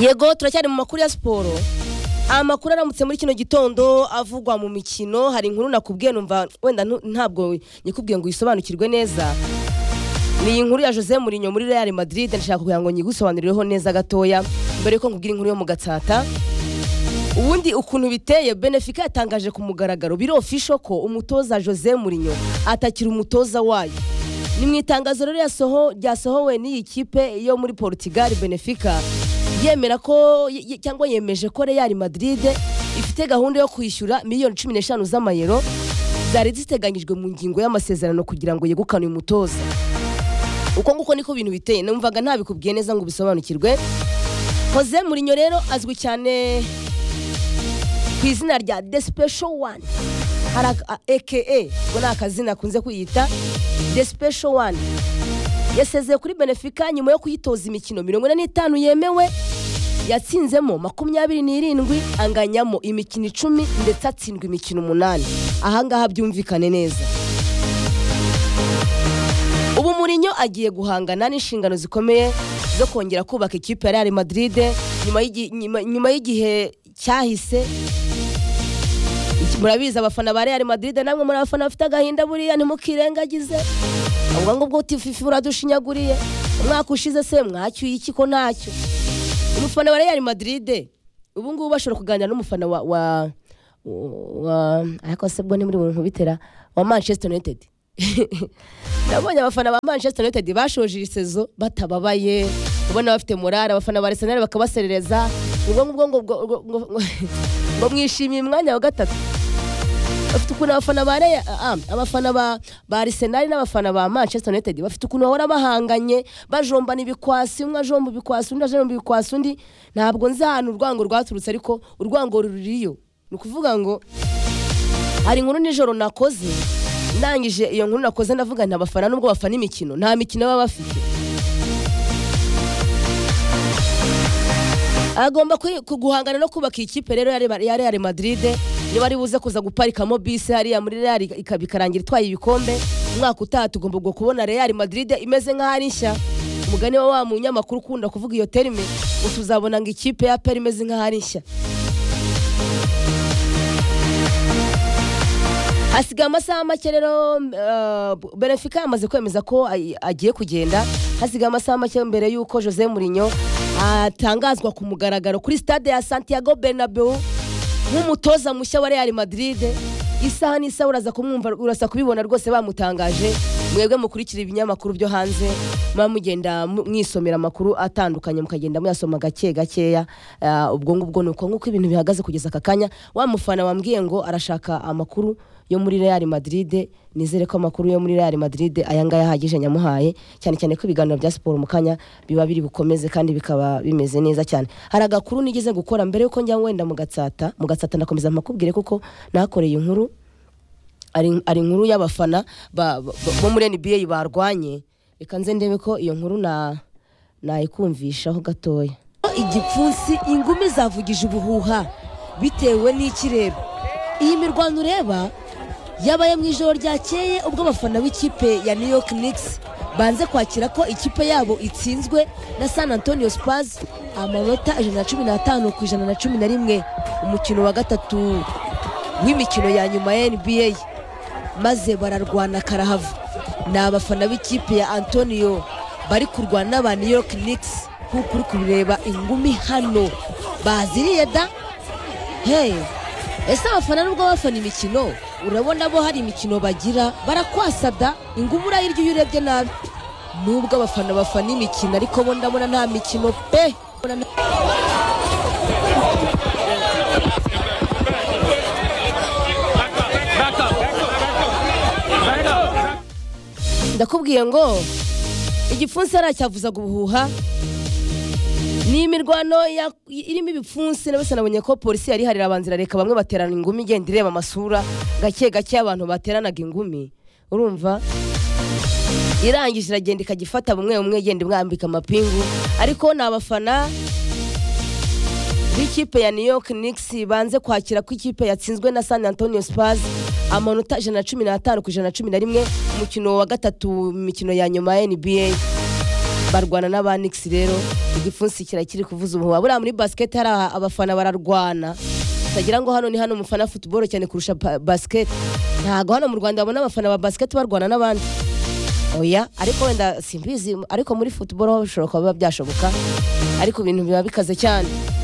yego turacyari mu makuru ya siporo amakuru aramutse muri kino gitondo avugwa mu mikino hari inkuru nakubwiye numva wenda ntu- ntabwo nyikubwiye ngo uyisobanukirwe neza ni iyi nkuru ya Jose Mourinho muri Real Madrid ndashaka kugira ngo nyigusobanurireho neza gatoya mbere yuko nkubwira inkuru yo mu gatsata ubundi ukuntu biteye Benfica yatangaje ku mugaragaro biri official ko umutoza Jose Mourinho atakiri umutoza wayo ni mu itangazo rero yasoho- ryasohowe n'iyi kipe yo muri Portugal Benfica yemera ko ye- ye- cyangwa yemeje ko Real Madrid ifite gahunda yo kwishyura miliyoni cumi n'eshanu z'amayero zari ziteganyijwe mu ngingo y'amasezerano kugira ngo yegukane uyu mutoza uko nguko niko ibintu biteye numvaga ntabikubwiye neza ngo ubisobanukirwe Jose Mourinho rero azwi cyane ku izina rya The Special One hari ak- a- aka ubwo ni akazina akunze kwiyita The Special One yasezeye kuri Benfica nyuma yo kuyitoza imikino mirongo ine n'itanu yemewe yatsinzemo makumyabiri n'irindwi anganyamo imikino icumi ndetse atsindwa imikino umunani ahangaha byumvikane neza ubu Mourinho agiye guhangana n'inshingano zikomeye zo kongera kubaka ikipe ya Real Madrid nyuma y'igi- nyuma- nyuma y'igihe cyahise murabizi abafana ba Real Madrid namwe muri abafana bafite agahinda buriya ntimukirengagize ubwo ngubwo tififi uradushinyaguriye umwaka ushize se mwacyuye iki ko ntacyo umufana wa Real Madrid ubu ngubu bashobora kuganira n'umufana wa wa wa ariko se bwo ntimuri buntu bitera wa Manchester United nabonye abafana ba Manchester United bashoje iyi sezo batababaye ubona bafite morale abafana ba Arsenal bakabaserereza ubwo ngubwo ngo ngo- ngo- ngo- ngo- ngo mwishimiye umwanya wa gatatu bafite ukuntu abafana ba Real- ah, abafana ba ba Arsenal n'abafana ba Manchester United bafite ukuntu bahora bahanganye bajombana ibikwasi umwe ajomba ibikwasi undi ajomba ibikwasi undi ntabwo nzahana urwango rwaturutse ariko urwango ruriyo ni ukuvuga ngo hari inkuru nijoro nakoze ndangije iyo nkuru nakoze ndavuga nta bafana nubwo bafana imikino nta mikino baba bafite agomba kwi- ku- guhangana no kubaka iyi kipe rero ya Real- ya Real Madrid niba ari buze kuza guparikamo bisi hariya muri Real ikaba ikarangira itwaye ibikombe umwaka utaha tugomba ubwo kubona Real Madrid imeze nk'aho ari nshya umugani wa wa munyamakuru ukunda kuvuga iyo terime ngo tuzabona ngo ikipe ya PER imeze nk'aho ari nshya hasigaye amasaha make rero uh, Benfica yamaze kwemeza ko ay- agiye kugenda hasigaye amasaha make mbere y'uko Jose Mourinho atangazwa ku mugaragaro kuri stade ya Santiago Bernabeu nk'umutoza mushya wa Real Madrid isaha n'isaha uraza kumwumva urasa kubibona rwose bamutangaje mwebwe mukurikira ibinyamakuru byo hanze muba mugenda mu- mwisomera amakuru atandukanye mukagenda muyasoma gake gakeya Ah, ubwo ngubwo ni uko nk'uko ibintu bihagaze kugeza aka kanya wa mufana wambwiye ngo arashaka amakuru yo muri Real Madrid nizere ko amakuru yo muri Real Madrid aya ngaya ahagije nyamuhaye cyane cyane ko ibiganiro bya siporo mu kanya biba biri bukomeze kandi bikaba bimeze neza cyane hari agakuru nigeze gukora mbere yuko njya wenda mu gatsata mu gatsata ndakomeza mpakubwire kuko nakoreye inkuru ari ari inkuru y'abafana ba- ba- bo muri NBA barwanye reka nze ndebe ko iyo nkuru na nayikumvishaho gatoya igipfunsi ingumi zavugije ubuhuha bitewe n'ikirere iyi mirwano ureba yabaye mu ijoro ryakeye ubwo abafana b'ikipe ya New York Knicks banze kwakira ko ikipe yabo itsinzwe na San Antonio Spurs amanota ijana na cumi n'atanu ku ijana na cumi na rimwe umukino wa gatatu w'imikino ya nyuma ya NBA maze bararwana karahava ni abafana b'ikipe ya antonio bari kurwana n'aba new york Knicks nk'uko uri kubireba ingumi hano baziriye da hey ese abafana nubwo bafana imikino urabona bo hari imikino bagira barakwasa da ingumu urayirya iyo urebye nabi nubwo abafana bafana imikino ariko bo ndabona nta mikino pe ndakubwiye ngo igipfunsi haracyavuzaga ubuhuha ni imirwano ya- irimo ibipfunsi na bose nabonye ko polisi yari harira abanzira reka bamwe baterana ingumi igenda ireba amasura gake gake abantu bateranaga ingumi urumva irangije iragenda ikajya ifata bumwe bumwe igenda imwambika amapingu ariko ni abafana b'ikipe ya New York Knicks banze kwakira ko ikipe yatsinzwe na San Antonio Spurs amanota ijana na cumi n'atanu ku ijana na cumi na rimwe umukino wa gatatu mu mikino ya nyuma ya NBA barwana n'aba Nix rero igipfunsi kirakiri kuvuza umuhuha buriya muri basket hari aha abafana bararwana utagira ngo hano ni hano umufana wa football cyane kurusha pa- basket ntago hano mu Rwanda babona abafana ba basket barwana n'abandi oya ariko wenda simbizi ariko muri football ho bishobora kuba biba byashoboka ariko ibintu biba bikaze cyane